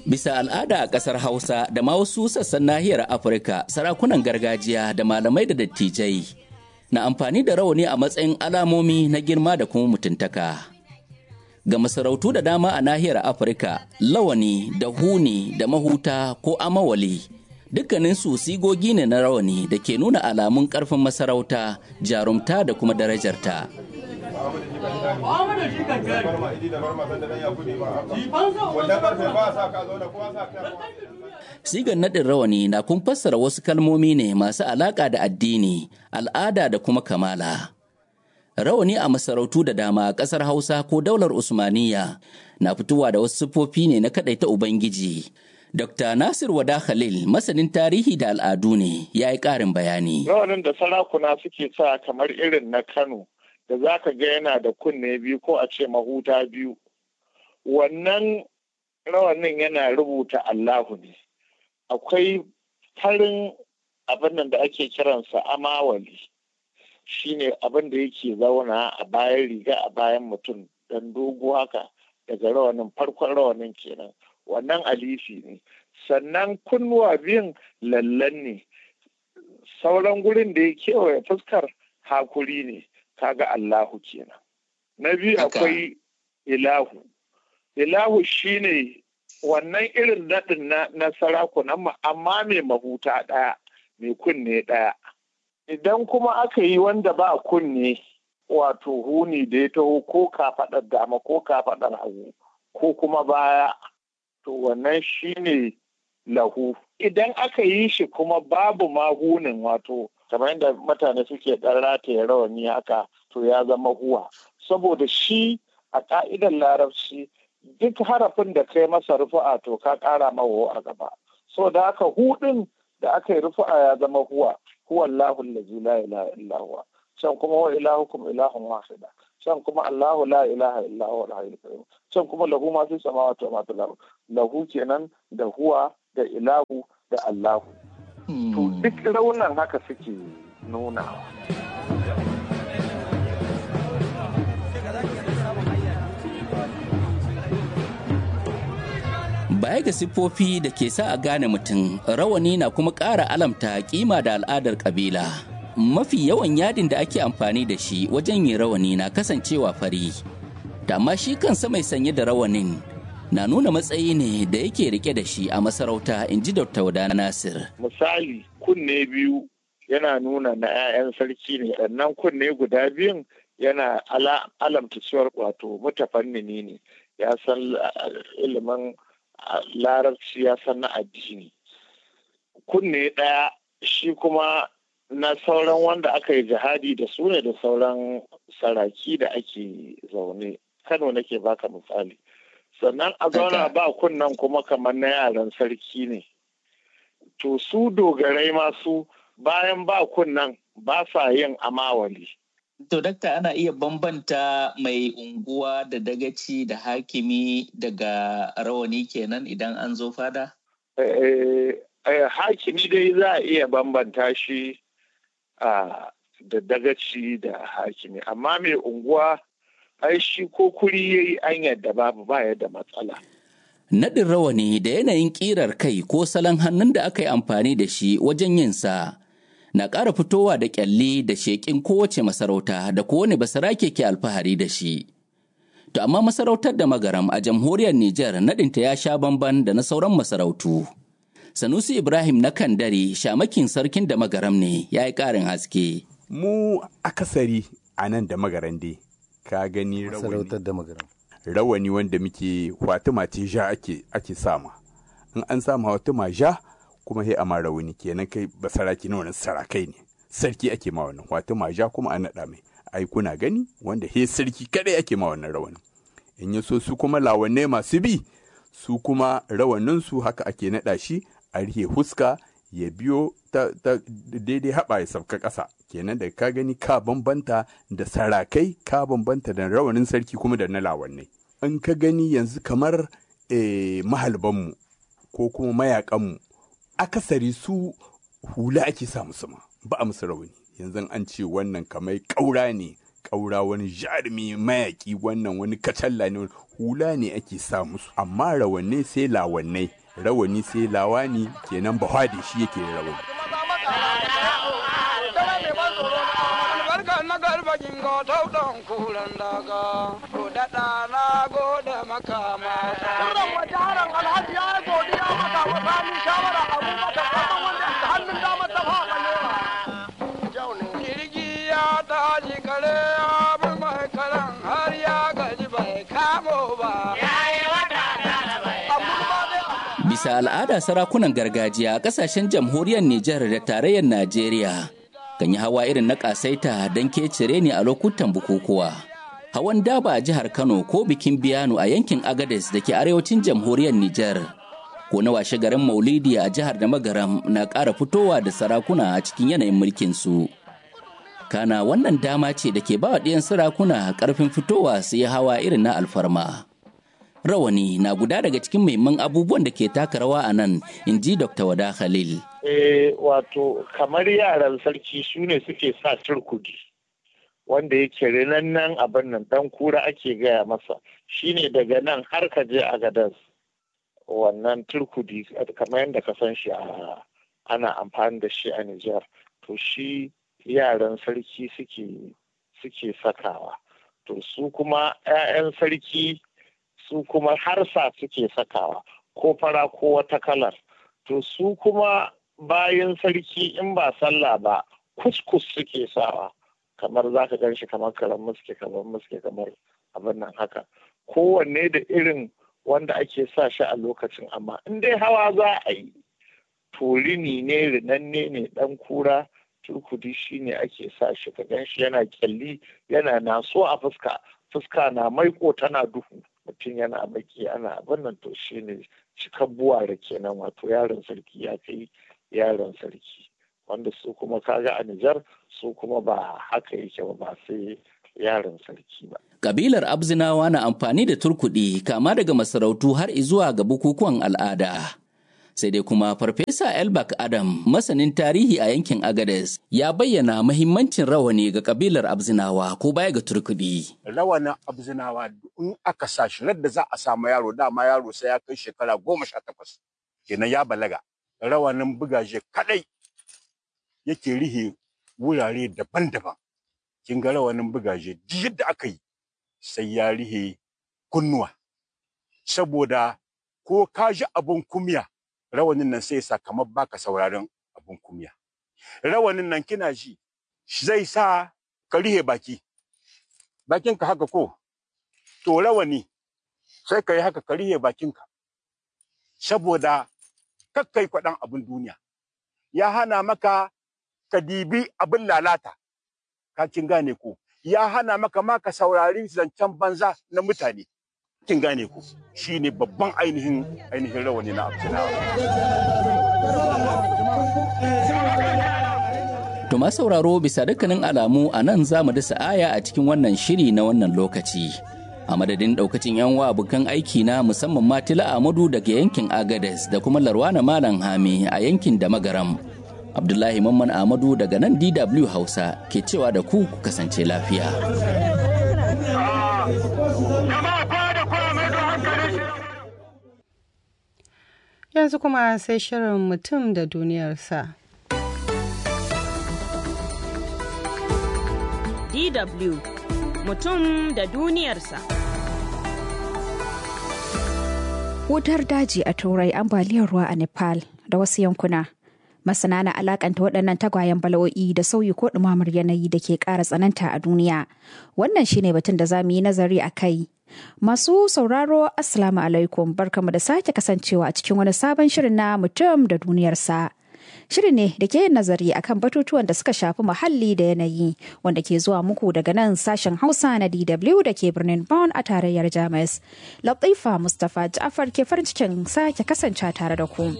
Bisa al'ada a ƙasar Hausa da ma wasu sassan nahiyar Afirka, sarakunan gargajiya da malamai da dattijai na amfani da rawani a matsayin alamomi na girma da kuma mutuntaka. Ga masarautu da dama a nahiyar Afirka, lawani da huni da mahuta ko amawali dukkaninsu sigogi ne na rawani da ke nuna alamun ƙarfin masarauta, jarumta da kuma darajarta. Sigar naɗin rawani na kun fassara wasu kalmomi ne masu alaƙa da addini, al'ada da kuma kamala. Rawani a masarautu da dama a ƙasar Hausa ko daular Usmaniya na fitowa da wasu siffofi ne na kaɗaita Ubangiji. Dr. Nasir Wada Khalil masanin tarihi da al'adu ne ya yi ƙarin bayani. Rawanin da sarakuna suke sa kamar irin na Kano da za ka ga yana da kunne biyu ko a ce mahuta biyu. Wannan rawanin yana rubuta Allahu ne. Akwai farin abin nan da ake kiransa amawali. Shi ne abin da yake zauna a bayan riga a bayan mutum dan dogo haka daga rawanin farkon rawanin kenan. wannan alifi ne sannan kunnuwa biyun lallan ne sauran gurin da ya kewaye fuskar hakuri ne kaga Allahu kenan na biyu akwai ilahu ilahu shine wannan irin daɗin na sarakunan amma mai mahuta ɗaya mai kunne ɗaya idan kuma aka yi wanda ba kunne wato huni da ya taho ko kafaɗar dama ko kafaɗar hagu ko kuma baya to wannan shine lahu idan aka yi shi kuma babu mahunin wato kamar yadda mutane suke ɗan rataye rawani haka to ya zama huwa saboda shi a ƙa'idar larabci duk harafin da kai masa rufu'a to ka ƙara mawa a gaba so da haka hudin da aka yi rufu'a ya zama huwa huwa Allahu allazi la ilaha illa huwa can kuma wa ilahukum ilahun wahida can kuma Allahu la ilaha illa huwa al-hayyul qayyum can kuma lahu ma fi samawati wa ma fil ard lahu kenan da huwa da ilahu da Allahu to duk raunan haka suke nunawa Baya ga siffofi da ke sa a gane mutum, rawani na kuma ƙara alamta kima da al'adar ƙabila. mafi yawan yadin da ake amfani da shi wajen yin rawani na kasancewa fari da amma shi kansa mai sanye da rawanin na nuna matsayi ne da yake rike da shi a masarauta in ji dr wadana nasir misali kunne biyu yana nuna na 'ya'yan sarki ne sannan kunne guda biyun yana alamta cewar wato mutafannini ne ya san ilimin larabci ya san na addini kunne ɗaya shi kuma na sauran wanda aka yi jihadi da su ne da sauran saraki da ake zaune kano nake baka misali sannan a zauna ba kunnan kuma kamar na yaran sarki ne to su dogarai masu bayan ba kunnan ba sa yin amawali To, dakta ana iya bambanta mai unguwa da dagaci da hakimi daga rawani kenan idan an zo fada? hakimi dai za a iya bambanta shi da dagaci da hakimi amma mai unguwa ai shi ko kuri ya yi an yadda babu ba yadda matsala. Naɗin rawani da yanayin ƙirar kai ko salon hannun da aka yi amfani da shi wajen yinsa na ƙara fitowa da ƙyalli da sheƙin kowace masarauta da kowane basarake ke alfahari da shi. To amma masarautar da magaram a jamhuriyar Nijar naɗinta ya sha bamban da na sauran masarautu. Sanusi Ibrahim na Kandare shamakin sarkin da magaram ne ya yi ƙarin haske. Mu akasari a nan da magaran dai, ka gani Masarautar da magaram. rawani wanda muke Fatima ce ja ake, ake sama. In an sama Fatima ja kuma sai a ma rawani kenan kai basaraki na wani sarakai ne. Sarki ake ma wannan Fatima ja kuma an naɗa mai. Ai kuna gani wanda he sarki kadai ake ma wannan rawani. In ya so su kuma lawanne masu bi su kuma rawaninsu haka ake naɗa shi a rihe huska ya biyo ta, ta daidai haɓa ya sauka ƙasa kenan da ka gani ka bambanta da sarakai ka bambanta da rawanin sarki kuma da na lawannai in ka gani yanzu kamar eh, mahalbanmu ko kuma mayakanmu akasari su hula ake sa musu ma ba a musu rawani yanzu an ce wannan kamar ƙaura ne ƙaura wani jarumi mayaƙi wannan wani kacalla ne hula ne ake sa musu amma rawanne sai lawannai rawani sai lawani kenan bahadi shi yake rawani na garba jingo tau don kuran daga ko daɗa na gode makama kuran waje haran alhaji ya yi godiya maka wa sami shawara abu maka kasan wanda ta hannun dama ta faɗa lewa jirgi ya tashi kare ya bi mai karan har ya gaji bai kamo ba Bisa al'ada sarakunan gargajiya a ƙasashen jamhuriyar Nijar da tarayyar Najeriya kan yi hawa irin na ƙasaita don kecire ne a lokutan bukukuwa. Hawan daba a jihar Kano ko bikin biyano a yankin Agades da ke arewacin jamhuriyar Nijar. Ko na washe garin Maulidi a jihar da Magaram na ƙara fitowa da sarakuna a cikin yanayin mulkin su. Kana wannan dama ce da ke ba wa ɗiyan sarakuna ƙarfin fitowa su yi hawa irin na alfarma. rawani na guda daga cikin muhimman abubuwan da ke taka rawa a nan in ji dr wada khalil eh wato kamar yaran sarki su ne suke sa turkudi wanda yake rinannan abin nan dan kura ake gaya masa shine daga nan har ka je a gadas wannan turkudi kamar yadda ka san shi a ana amfani da shi a Nijar to shi yaran sarki suke suke sakawa to su kuma 'ya'yan sarki su kuma harsa suke sakawa ko fara ko wata kalar to su kuma bayan sarki in ba sallah ba kuskus suke sawa kamar za ka gan shi kamar karan muske kamar muske kamar abin nan haka kowanne da irin wanda ake sa shi a lokacin amma in dai hawa za a yi to rini ne rinanne ne dan kura turkudi shi ne ake sa shi ka gan shi yana kyalli yana naso a fuska fuska na maiko tana duhu mutum yana baki ana abin nan to shi ne cikan buware kenan wato yaron sarki ya kai yaron sarki wanda su kuma kaga a Nijar su kuma ba haka yake ba ba sai yaron sarki ba. Kabilar Abzinawa na amfani da turkuɗi kama daga masarautu har zuwa ga bukukuwan al'ada. Sai dai kuma Farfesa Elbak Adam, masanin tarihi a yankin Agades, ya bayyana mahimmancin rawani ga kabilar Abzinawa ko baya ga turkuɗi. Rawanin Abzinawa in aka sa shi da za a samu yaro dama yaro sai ya kai shekara goma sha takwas. Kenan ya balaga. Rawanin bugaje kadai yake rihe wurare daban-daban. Kin ga rawanin bugaje duk yadda aka yi sai ya rihe kunnuwa. Saboda ko ka ji abun kumya rawanin nan sai sa kamar baka sauraron abun kumya. Rawanin nan kina ji zai sa ka rihe baki. Bakinka haka ko? To rawani sai ka yi haka ka rihe bakinka. Saboda kakkai kwaɗan abin duniya. Ya hana maka ka dibi abin lalata. Ka kin gane ko? Ya hana maka ma ka saurari zancen banza na mutane. Kin gane ko? Shi ne babban ainihin ainihin rawani na Abdullahi. To ma sauraro bisa dukkanin alamu a nan za mu dasa aya a cikin wannan shiri na wannan lokaci. A madadin daukacin yan wa abokan aiki na musamman Matila Amadu daga yankin Agades da kuma Larwana Malam Hami a yankin da Magaram. Abdullahi Mamman Amadu daga nan DW Hausa ke cewa da ku ku kasance lafiya. Yanzu kuma sai shirin mutum da duniyarsa. DW mutum da duniyarsa. Wutar daji a Turai ambaliyar ruwa a Nepal da wasu yankuna. Masana na alakanta waɗannan tagwayen bala'o'i da sauyi ko ɗumamar yanayi da ke ƙara tsananta a duniya. Wannan shine batun da za mu yi nazari a kai. Masu sauraro Assalamu alaikum barkamu da sake kasancewa a cikin wani sabon shirin na mutum da duniyarsa. Shirin ne da ke yin nazari akan batutuwan da suka shafi muhalli da yanayi wanda ke zuwa muku daga nan sashen Hausa na DW da ke birnin Bonn a tarayyar Jamus. Latifa Mustapha Ja'far ke farin cikin sake kasance tare da ku.